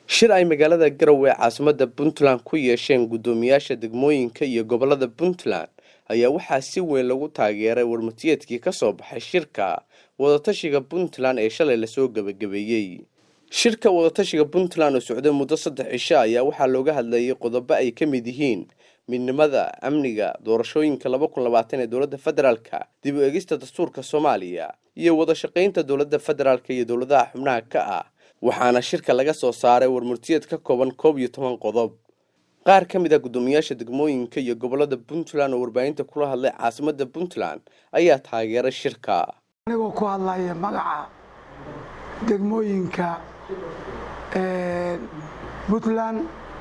shir ay magaalada garowe ee caasimada puntland ku yeesheen guddoomiyaasha degmooyinka iyo gobolada puntland ayaa waxaa si weyn lagu taageeray warmatiyeedkii ka soo baxay shirka wadatashiga puntland ee shalay lasoo gebagabeeyey shirka wadatashiga puntland oo socday muddo saddex cisho ayaa waxaa looga hadlayay qodobo ay ka mid yihiin midnimada amniga doorashooyinka laba kun labaatan ee dowladda federaalka dib u egista dastuurka soomaaliya iyo wada shaqaynta dowladda federaalka iyo dowladaha xubnaha ka ah waxaana shirka laga soo saaray warmurtiyeed ka kooban koob iyo toban qodob qaar ka mid a guddoomiyaasha degmooyinka iyo gobolada puntland oo warbaahinta kula hadlay caasimada puntland ayaa taageeray shirka anigoo ku hadlaya magaca degmooyinka puntland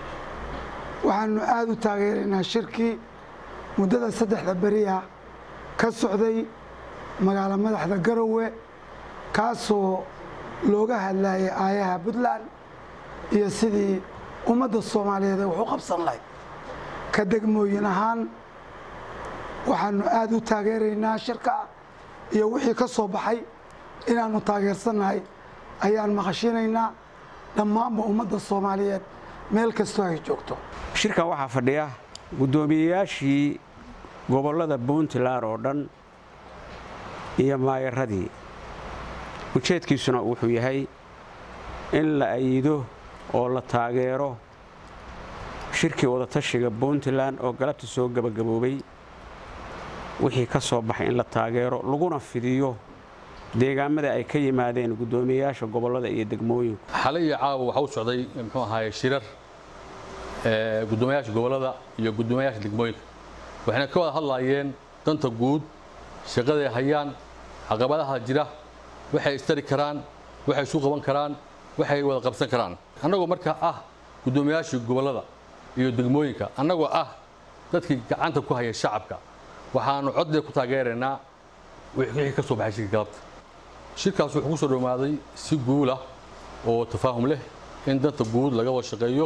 waxaanu aada u taageeraynaa shirkii muddada saddexda beriya ka socday magaalo madaxda garowe kaasoo looga hadlayay aayaha puntland iyo sidii ummadda soomaaliyeed ay wax u qabsan lahayd ka degmooyin ahaan waxaanu aada u taageeraynaa shirka iyo wixii ka soo baxay inaannu taageersannahay ayaan maqashinaynaa dhammaanba ummadda soomaaliyeed meel kastoo ay joogto shirkan waxaa fadhiya guddoomiyeyaashii gobollada puntland oo dhan iyo maayaradii ujeedkiisuna wuxuu yahay in la ayido oo la taageero shirkii wadatashiga puntland oo galabta soo gebagaboobay wixii ka soo baxay in la taageero laguna fidiyo deegaamada ay ka yimaadeen guddoomiyeyaasha gobollada iyo degmooyinku xalay iyo caawa waxaa u socday muxuu ahaaye shirar guddoomiyaasha gobollada iyo guddoomiyaasha degmooyinka waxayna ka wada hadlaayeen danta guud shaqaday hayaan caqabadaha jira waxay istari karaan waxay isu qaban karaan waxay wada qabsan karaan annagoo markaa ah guddoomiyaashii gobollada iyo degmooyinka annagoo ah dadkii gacanta ku haya shacabka waxaanu coddeed ku taageeraynaa wixii ka soo baxay shirka galabta shirkaas wuxuu ku soo dhowaaday si guul ah oo tafaahum leh in danta guud laga wada shaqeeyo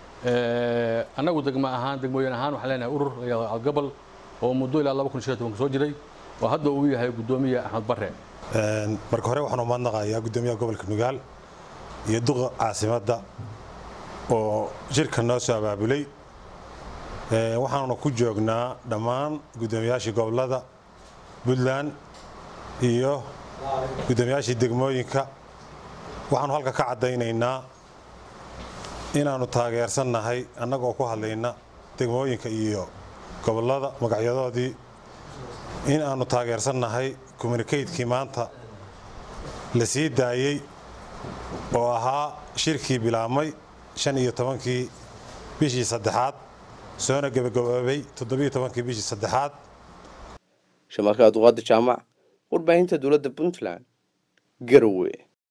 annagu degmo ahaan degmooyin ahaan waxaan leenahay urur algabal oo muddo ilaa laba kun shan tobanka soo jiray oo hadda uu yahay guddoomiye axmed barre marka hore waxaan umahadnaqayaa guddoomiyaha gobolka nugaal iyo duqa caasimadda oo shirka noo soo abaabulay waxaanuna ku joognaa dhammaan guddoomiyaashii gobollada puntland iyo guddoomiyaashii degmooyinka waxaanu halka ka caddaynaynaa inaannu taageersannahay annagoo ku hadlayna degmooyinka iyo gobollada magacyadoodii in aannu taageersannahay communikaydkii maanta la sii daayey oo ahaa shirkii bilaabmay shan iyo tobankii bishii saddexaad soona gebagaboobay toddobiyo tobankii bishii saddexaad shamarka abduqaadir jaamac warbaahinta dowladda puntland garowe